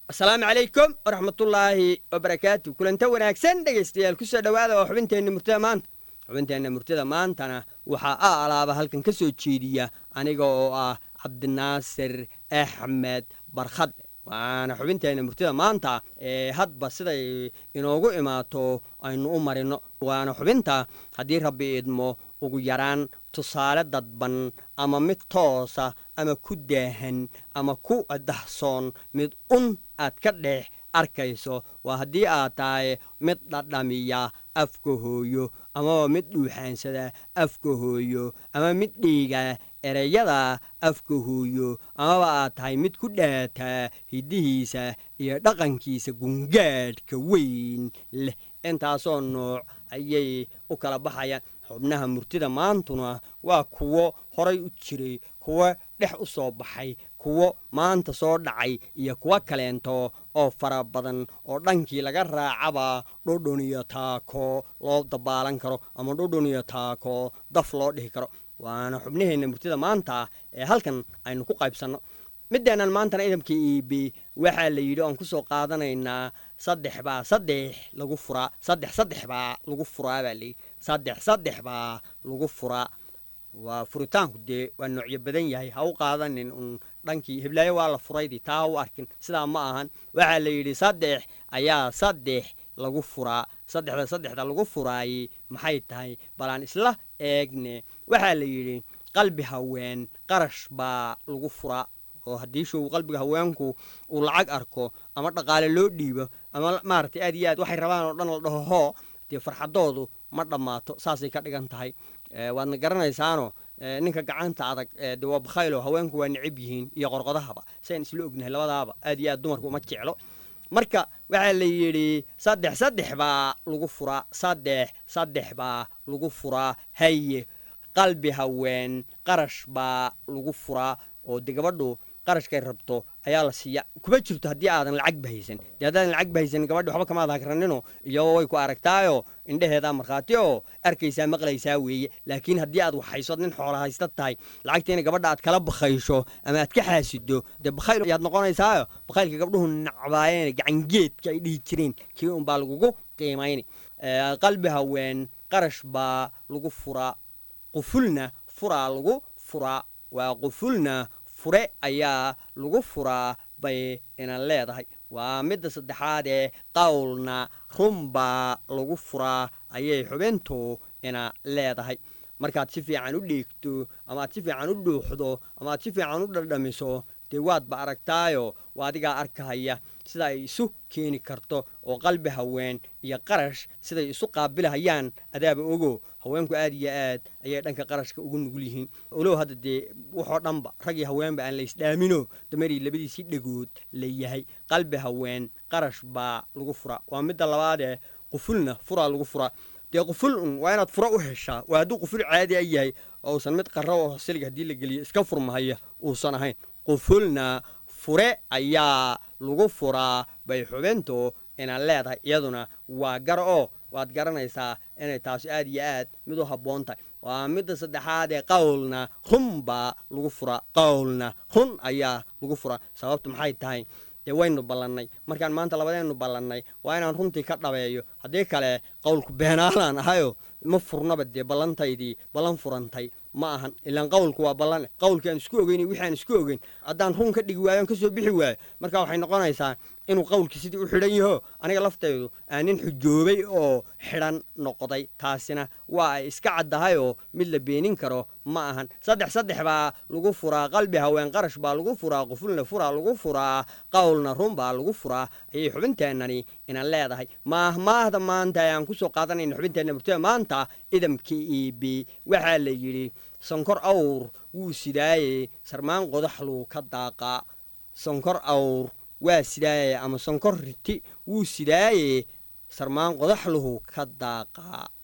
asalaamu calaykum waraxmatullaahi wabarakaatu kulanta wanaagsan dhegaystayaal ku soo dhowaada oo xubinteenna murtida maanta xubinteenna murtida maantana waxaa a alaaba halkan ka soo jeediya aniga oo ah cabdinaasir axmed barkhad waana xubinteenna murtida maanta ee hadba siday inoogu imaato aynu u marino waana xubinta haddii rabbi idmo ugu yaraan tusaale dadban ama mid toosa ama ku daahan ama ku dahsoon mid un aad ka dhex arkayso waa haddii aad tahay mid dhadhamiya afka hooyo amaba mid dhuuxaansada afka hooyo ama mid dhiiga ereyada afka hooyo amaba aad tahay mid ku dhaataa hiddihiisa iyo dhaqankiisa gungaadhka weyn leh intaasoo nooc ayay u kala baxayaan xubnaha murtida maantuna waa kuwo horay u jiray kuwo dhex u soo baxay kuwo maanta soo dhacay iyo kuwo kaleento oo fara badan oo dhankii laga raacaba dhodhon iyo taako loo dabaalan karo ama dhodhon iyo taako daf loo dhihi karo waana xubnaheenna murtida maanta ee halkan aynu ku qaybsanno middeennan maantana idamka iibi waxaa la yidhi oan ku soo qaadanaynaa saddex baa saddex lagu furaa saddex saddex baa lagu furaa baa layidhi saddex saddex baa lagu furaa waa furitaanku dee waa noocyo badan yahay ha u qaadanin un dhankii hiblaayo waa la furaydii taa ha u arkin sidaa ma ahan waxaa la yidhi saddex ayaa saddex lagu furaa saddexda saddexda lagu furaayey maxay tahay balaan isla eegne waxaa la yidhi qalbi haween qarash baa lagu furaa oo haddii show qalbiga haweenku uu lacag arko ama dhaqaale loo dhiibo ama maaragtay aad iyo aad waxay rabaan oo dhan la dhaho hoo dee farxadoodu ma dhammaato saasay ka dhigan tahay waadna garanaysaano ninka gacanta adag de waa bakhaylo haweenku waa necab yihiin iyo qorqodahaba sayn isla ognahay labadaaba aad iyo aad dumarku uma jeclo marka waxaa la yidhi saddex saddex baa lagu furaa saddex saddex baa lagu furaa haye qalbi haween qarash baa lagu furaa oo de gabadhu qarashkay rabto ayaa la siiya kuma jirto haddii aadan lacag bahaysan dee haddaadan lacag bahaysan gabadhi waxba kamaad hagranino iyo way ku aragtaayo indheheedaa markhaati oo arkaysaa maqlaysaa weeye laakiin haddii aad waxhayso nin xoola haysta tahay lacagtiina gabadha aad kala bakhaysho ama aad ka xaasido dee bakhayl ayaad noqonaysaayo bakhaylka gabdhuhu nacbaayeen gacangeedka ay dhihi jireen kii unbaa lagugu qiimayni qalbi haween qarash baa lagu furaa qufulna furaa lagu furaa waa qufulna fure ayaa lagu furaa bay ina leedahay waa midda saddexaad ee qowlna runbaa lagu furaa ayay xubintu ina leedahay markaad si fiican u dheegto ama aad si fiican u dhuuxdo ama aad si fiican u dhadhamiso dee waadba aragtaayo waa adigaa arkahaya sida ay isu keeni karto oo qalbi haween iyo qarash siday isu qaabilahayaan adaaba ogo haweenku aad iyo aad ayay dhanka qarashka ugu nugul yihiin olow hadda dee waxoo dhanba rag iyo haweenba aan la isdhaamino damerii labadiisii dhegood la yahay qalbi haween qarash baa lagu furaa waa midda labaadee qufulna furaa lagu furaa dee quful un waa inaad fura u heshaa waa hadduu quful caadi a yahay ousan mid qarra oo siliga haddii la geliyo iska furmahaya uusan ahayn qufulna fure ayaa lagu furaa bay xubintu ina leedahay iyaduna waa gar oo waad garanaysaa inay taasi aad iyo aad mid u habboon tahay waa midda saddexaad ee qowlna run baa lagu furaa qowlna run ayaa lagu furaa sababtu maxay tahay dee waynu ballannay markaan maanta labadeennu ballannay waa inaan runtii ka dhabeeyo haddii kale qowlku beenaalaan ahayo ma furnaba dee ballantaydii ballan furantay ma ahan ilaan qowlku waa ballan qowlkii aan isku ogeyn wixii aan isku ogeyn haddaan run ka dhigi waayo aan ka soo bixi waayo marka waxay noqonaysaa inuu qowlkii sidii u xidhan yaho aniga laftaydu aan nin xujoobay oo xidhan noqday taasina waa ay iska caddahayoo mid la beenin karo ma ahan saddex saddex baa lagu furaa qalbi haween qarash baa lagu furaa qufulna furaa lagu furaa qowlna run baa lagu furaa ayay xubinteennani ina leedahay maahmaahda maanta ayaan ku soo qaadanayna xubinteenna murtida maanta idamka iibi waxaa la yidhi sonkor awr wuu sidaaye sarmaan qodaxluu ka daaqaa sonkor awr waa sidaaye ama sonkor riti wuu sidaaye sarmaan qodaxluhu ka daaqaa